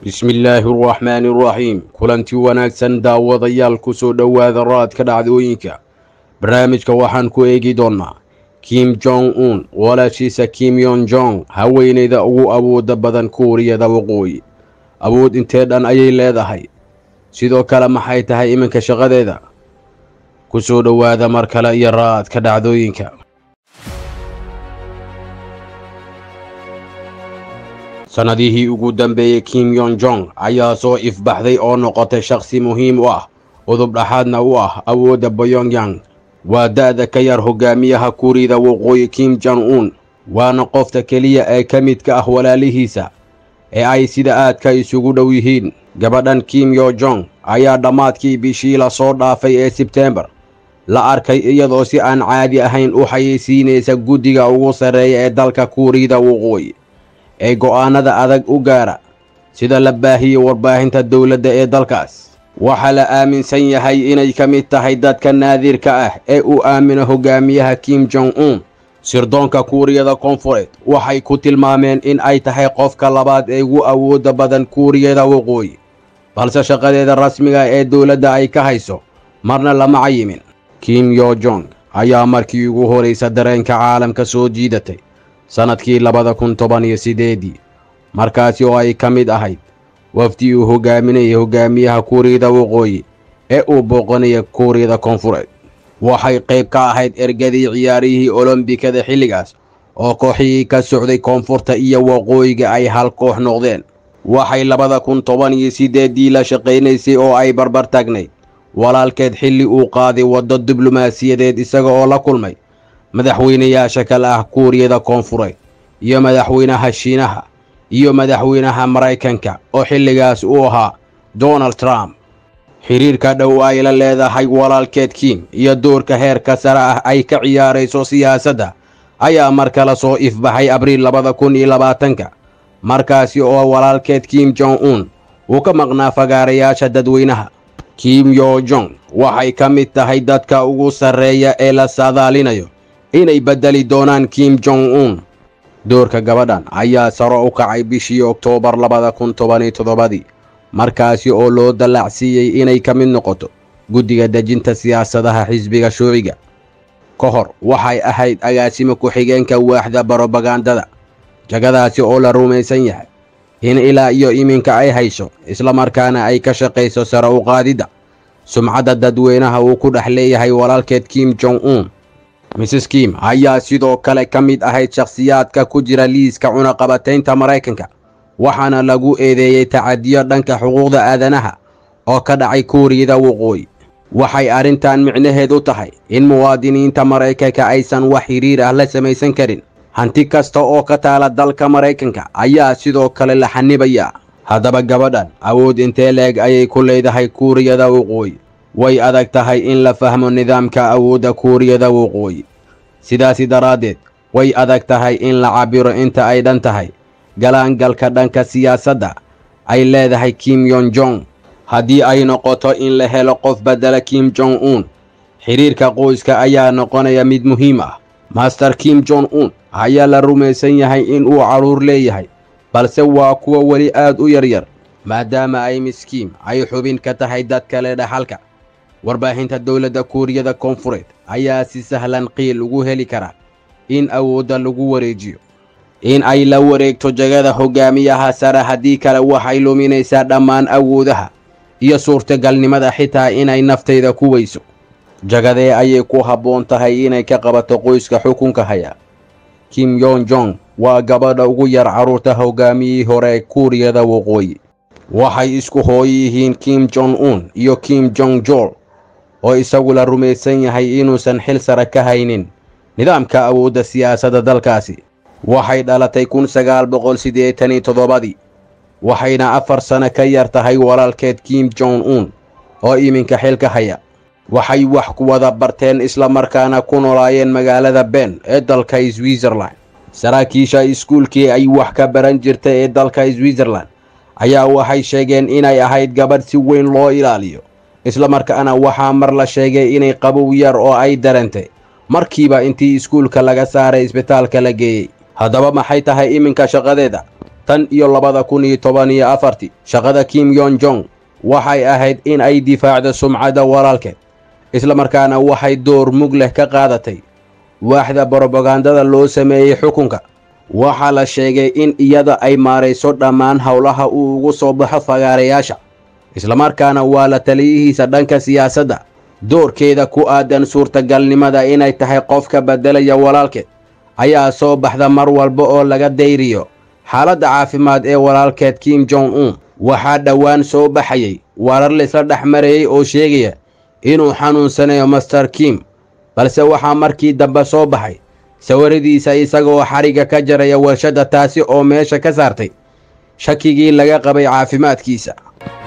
bismillaahi araxmaani araxiim kulanti wanaagsan daawadayaal ku soo dhowaada raadka dhacdooyinka barnaamijka waxaan ku eegi doonnaa kim jong un walaashiisa kim yon jong haweenayda ugu awooda badan kuuriyada waqooyi awood intee dhan ayay leedahay sidoo kale maxay tahay iminka shaqadeeda ku soo dhowaada mar kale iyo raadka dhacdooyinka sannadihii ugu dambeeyey kim yon jong ayaa soo ifbaxday oo noqotay shakhsi muhiim u ah udub dhaxaadna u ah awoodda boyongyang waa da'da ka yar hogaamiyaha kuuriyada waqooyi kim jong un waana qofta keliya ee ka midka ah walaalihiisa ee ay sida aadka isugu dhow yihiin gabadhan kim yo jong ayaa dhammaadkii bishii la soo dhaafay ee sebteembar la arkay iyadoo si aan caadi ahayn u xayeysiinaysa guddiga ugu sarreeya ee dalka kuuriyada waqooyi ee go'aanada adag u gaara sida la baahiyey warbaahinta dowladda ee dalkaas waxaa la aaminsan yahay inay ka mid tahay dadka naadirka ah ee uu aamino hogaamiyaha kim jong un sirdoonka kuuriyada koonfureed waxay ku tilmaameen in ay tahay qofka labaad ee ugu awoodda badan kuuriyada waqooyi balse shaqadeeda rasmiga ee dowladda ay ka hayso marna lama cayimin kim yo jong ayaa markii ugu horaysa dareenka caalamka soo jiidatay sannadkii labada kun toban iyo siddeedii markaasi oo ay ka mid ahayd wafdi uu hogaaminayay hogaamiyaha kuuriyada waqooyi ee uu booqanaya kuuriyada koonfureed waxay qayb ka ahayd ergadii ciyaarihii olombikada xilligaas oo kooxihii ka socday koonfurta iyo waqooyiga ay hal koox noqdeen waxay labada kun toban iyo siddeeddii la shaqaynaysay oo ay barbar taagnayd walaalkeed xilli uu qaaday waddo diblomaasiyadeed isaga oo la kulmay madaxweynayaasha kale ah kuuriyada koonfureed iyo madaxweynaha shiinaha iyo madaxweynaha maraykanka oo xilligaas uu ahaa donald trump xiriirka dhow ay la leedahay walaalkeed kim iyo doorka heerka sare ah ay ka ciyaarayso siyaasadda ayaa mar kale soo ifbaxay abriil labada kun iyo labaatanka markaasi oo walaalkeed kim jong un uu ka maqnaa fagaarayaasha dadweynaha kim yo jong waxay ka mid tahay dadka ugu sarreeya ee la saadaalinayo inay beddeli doonaan kim jong un doorka gabadhan ayaa saro u kacay bishii oktoobar labada kun tobaniyo toddobadii markaasi oo loo dallacsiiyey inay ka mid noqoto guddiga dejinta siyaasadaha xisbiga shuuciga ka hor waxay ahayd agaasimo ku-xigeenka waaxda barobagandada jagadaasi oo la rumaysan yahay in ilaa iyo iminka ay hayso islamarkaana ay ka shaqayso sare u qaadidda sumcadda dadweynaha uu ku dhex leeyahay walaalkeed kim jong un mrs kim ayaa sidoo kale ka mid ahayd shakhsiyaadka ku jira liiska cunaqabataynta maraykanka waxaana lagu eedeeyey tacadiyo dhanka xuquuqda aadanaha oo ka dhacay kuuriyada waqooyi waxay arrintan micnaheed u tahay in muwaadiniinta maraykanka aysan wax xiriir ah la samaysan karin hanti kasta oo ka taala dalka maraykanka ayaa sidoo kale la xanibayaa haddaba gabadhan awood intee leeg ayay ku leedahay kuuriyada waqooyi way adag tahay in la fahmo nidaamka awoodda kuuriyada waqooyi sidaasi daraaddeed way adag tahay in la cabbiro inta ay dhan tahay galaangalka dhanka siyaasadda ay leedahay kim yon jong haddii ay noqoto in la helo qof beddela kim jong un xidhiirka qoyska ayaa noqonaya mid muhiim ah master kim jong un ayaa la rumaysan yahay in uu carruur leeyahay balse waa kuwa weli aad u yaryar maadaama ay miskiim ay xubin ka tahay dad kale dhaxalka warbaahinta dowladda kuuriyada koonfureed ayaa si sahlan qiil ugu heli kara in awoodda lagu wareejiyo in ay la wareegto jagada hogaamiyaha sare haddii kale waxay luminaysaa dhammaan awoodaha iyo suurtagalnimada xitaa inay naftayda ku weyso jagadee ayay ku habboon tahay inay ka qabato qoyska xukunka haya kim yon jong waa gabadha ugu yar carruurta hogaamiyihii hore kuuriyada waqooyi waxay isku hooyo yihiin kim jong un iyo kim jong jol oo isagu la rumaysan yahay inuusan xil sare ka haynin nidaamka awoodda siyaasadda dalkaasi waxay dhalatay kun sagaal boqol siddeetan iyo toddobadii waxayna afar sano ka yar tahay walaalkeed kim jong un oo iminka xilka haya waxay wax ku wada barteen islamarkaana ku noolaayeen magaalada ben ee dalka switzerland saraakiisha iskuulkii ay wax ka baran jirtay ee dalka switzerland ayaa waxay sheegeen inay ahayd gabadh si weyn loo ilaaliyo islamarkaana waxaa mar la sheegay inay qabow yar oo ay dareentay markiiba intii iskuulka laga saaray isbitaalka la geeyey haddaba maxay tahay iminka shaqadeeda tan iyo labada kun iyo toban iyo afartii shaqada kim yon jong waxay ahayd in ay difaacdo sumcadda walaalkeed islamarkaana waxay door mug leh ka qaadatay waaxda brobagandada loo sameeyey xukunka waxaa la sheegay in iyada ay maarayso dhammaan howlaha uu ugu soo baxo fagaarayaasha islamarkaana waa la taliyihiisa dhanka siyaasadda doorkeeda ku aadan suurtagalnimada inay tahay qofka beddelaya walaalkeed ayaa soo baxda mar walba oo laga dayriyo xaaladda caafimaad ee walaalkeed kim jong un waxaa dhowaan soo baxayay warar laysla dhex marayey oo sheegaya inuu xanuunsanayo master kim balse waxaa markii dambe soo baxay sawiradiisa isagoo xarigga ka jaraya warshadda taasi oo meesha ka saartay shakigii laga qabay caafimaadkiisa